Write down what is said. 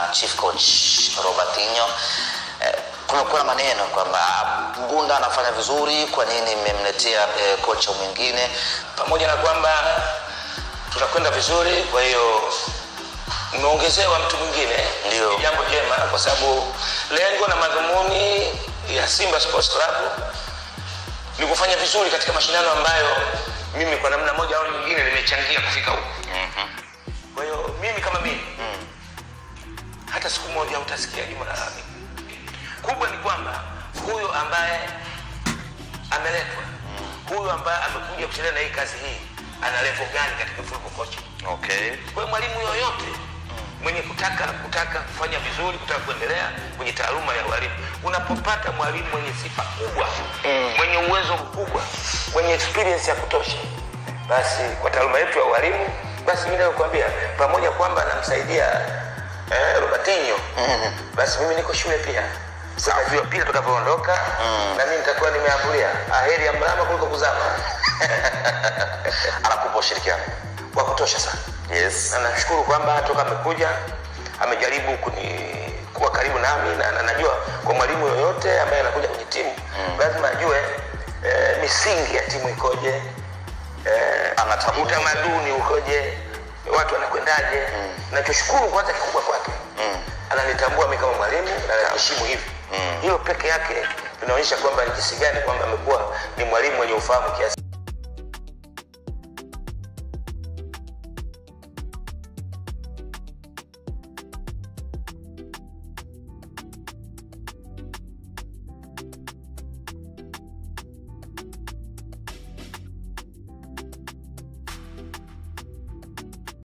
chief coach Robertinho. Eh, kumekuwa na maneno kwamba ah, Mgunda anafanya vizuri, kwa nini mmemletea eh, kocha mwingine? pamoja na kwamba tunakwenda vizuri kwa hiyo umeongezewa mtu mwingine Ndio. ni jambo jema kwa sababu lengo na madhumuni ya simba sports club ni kufanya vizuri katika mashindano ambayo mimi kwa namna moja au nyingine nimechangia kufika huku kwa hiyo mimi kama mimi hata siku moja utasikia juma lalamika kubwa ni kwamba huyu ambaye ameletwa huyu ambaye amekuja kuchelewa na hii kazi hii ana level gani katika football coaching Okay. kwa hiyo mwalimu yoyote mwenye kutaka kutaka kufanya vizuri kutaka kuendelea kwenye taaluma ya ualimu unapopata mwalimu mwenye sifa kubwa mm. mwenye uwezo mkubwa mwenye experience ya kutosha basi kwa taaluma yetu ya ualimu basi mimi nakuambia pamoja kwamba namsaidia eh, robertinho mm. basi mimi niko shule pia sasa pia tutakavyoondoka mm. na mimi nitakuwa nimeambulia aheri ya mrama kuliko kuzama Anakupa ushirikiano. wa kutosha sana Yes. na nashukuru kwamba toka amekuja amejaribu kuni kuwa karibu nami na, na najua kwa mwalimu yoyote ambaye anakuja kwenye timu mm. lazima ajue eh, misingi ya timu ikoje eh, Anatambua. utamaduni ukoje watu wanakwendaje mm. nachoshukuru kwanza kikubwa kwake mm. ananitambua mi kama mwalimu na anaheshimu hivi mm. hilo peke yake linaonyesha kwamba ni jinsi gani kwamba amekuwa ni mwalimu mwenye ufahamu kiasi